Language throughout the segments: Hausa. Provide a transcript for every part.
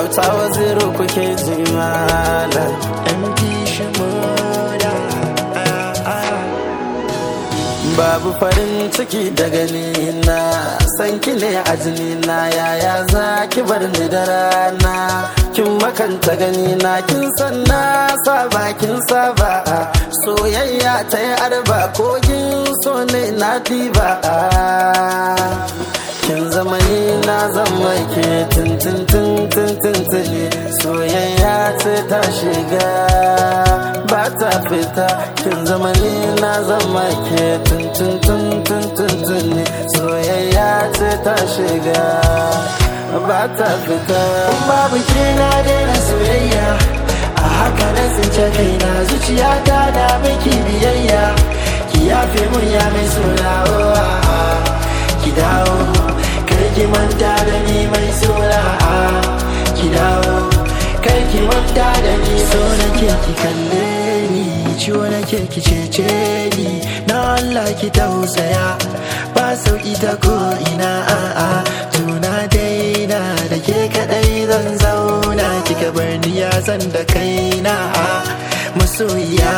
auta waziru kuke ji malam MP Shimoda babu farin ciki da gani na san ki ne a jini na yaya za ki bar ni da rana kin makanta gani na kin san na saba kin saba soyayya ta yi arba kogin so ne na diba kin zama ni na zama ke tintin soyayya ce ta shiga ba ta fita kin zama ni na zama ke tintin soyayya ce ta shiga ba ta fita babu ke na daina soyayya a haka na tsince kaina zuciya ta da miki biyayya ki yafe mun ya mai suna ki dawo kar ki manta da ni mai suna ki dawo kar ki manta da ni so nake ki kalle ni ciwo nake ki cece ni na Allah ki tausaya ba sauki ta ko ina a'a tuna daina da ke kadai zan zauna kika bar ni ya zan da kaina masoyiya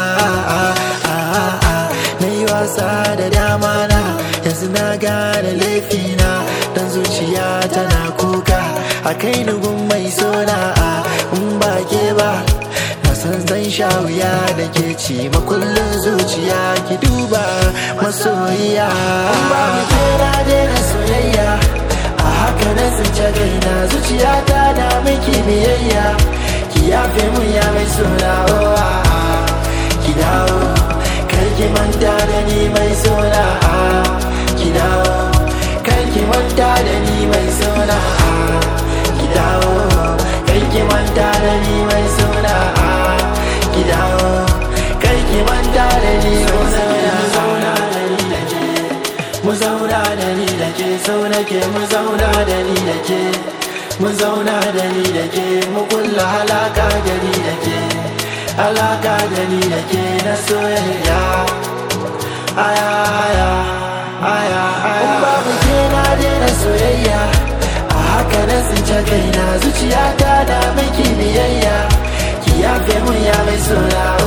na yi wasa da dama na yanzu na gane laifina dan zuciya tana kuka a kai nugun mai sona in ba ke ba na san zan sha wuya da ke ci makullin zuciya ki duba masoyiya ba mu kera daina soyayya a haka na tsince gaina zuciya ta da miki biyayya ki yafe mun ya mai sona ki dawo kar ki manta da ni mai sona ki dawo kar ki manta da ni mai sona ki dawo kar ki manta da ni mai sona ki dawo kar ki manta da ni mai sona zauna da ni da ke mu zauna da ni da ke sau nake mu zauna da ni da ke mu zauna da ni da ke mu kulla halaka da ni da ke alaka da ni da ke na soyayya aya aya aya aya babu ke na daina soyayya a haka na tsince kaina zuciya ta da miki biyayya ki yafe mun ya mai sona